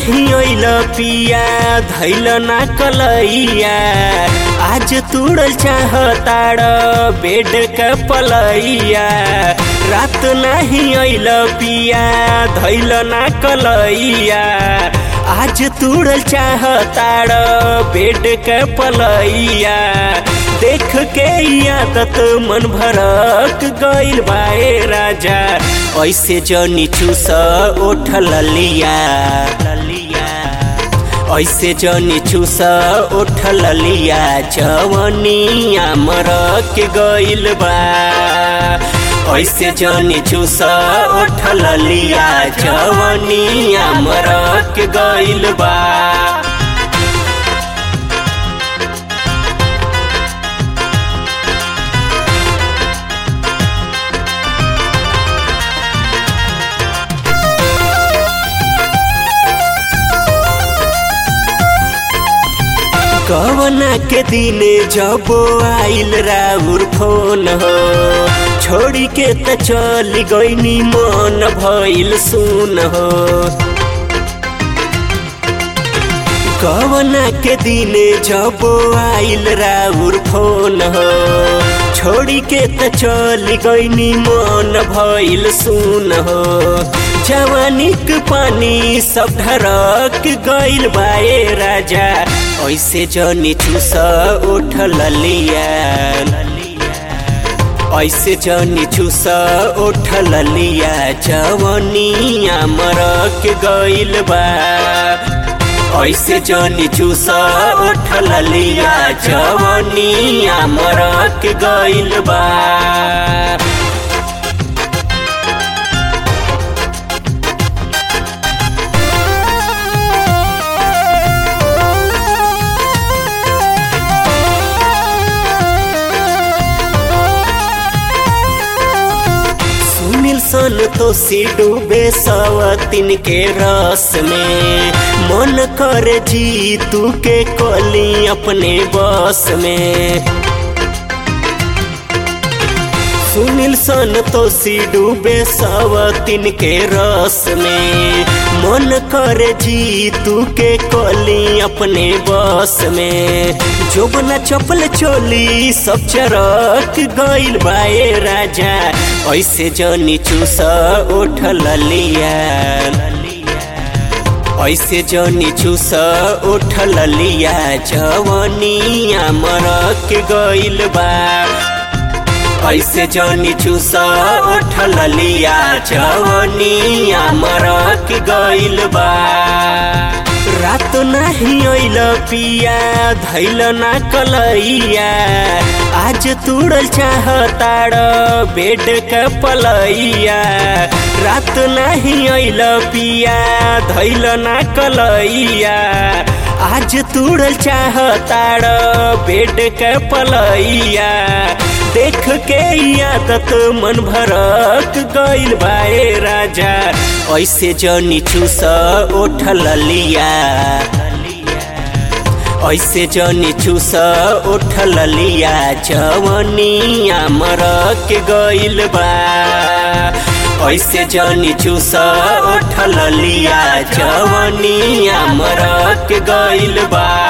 नाही अइल पिया धैल ना कलैया आज तुड़ल चाहताड़ बेड के पलैया रात नहीं अइल पिया धैल ना कलैया आज तुड़ल चाहताड़ बेड के पलैया देख के आदत मन भरक गइल बाए राजा ऐसे जनी चूस ओठ ललिया ललिया ऐसे जनी चूस ओठ ललिया जवनिया मरक गइल बा ऐसे जनी चूस ओठ ललिया जवनिया मरक गइल बा कवना के दिने जब आइल राउर फोन हो छोड़ी के त चल गईनी मन भइल सुन हो कवना के दिने जब आइल राउर फोन हो छोड़ी के त चल गईनी मन भइल सुन हो जवानिक पानी सब ढरक गइल बाए राजा ऐसे जनी चूस उठ ललिया ऐसे जनी चूस उठ ललिया जवनिया मरक गइल बा ऐसे जनी चूस उठ ललिया जवनिया मरक गइल बा सुनील सन तो सी डूबे सवतिन के रस में मन कर जी तू के कोली अपने बस में सुनील सन तो सी डूबे सवतिन के रस में मन कर जी तू के कोली अपने बस में जोबना चपल चोली सब चरक गइल बाए राजा ऐसे जनी चूस उठ ललिया ऐसे जनी चूस उठ ललिया जवनिया मरक गइल बा ऐसे जनी चूस उठ ललिया जवनिया मरक गइल बा रात नहीं अइल पिया धैल ना कलैया आज तुड़ल चाहताड़ बेड के पलैया रात नहीं अइल पिया धैल ना कलैया आज तुड़ल चाहताड़ बेड के पलैया देख के आदत मन भरक गइल बाए राजा ऐसे जनी चूस ओठ ललिया ऐसे जनी चूस ओठ ललिया जवनिया मरक गइल बा ऐसे जनी चूस ओठ ललिया जवनिया मरक गइल बा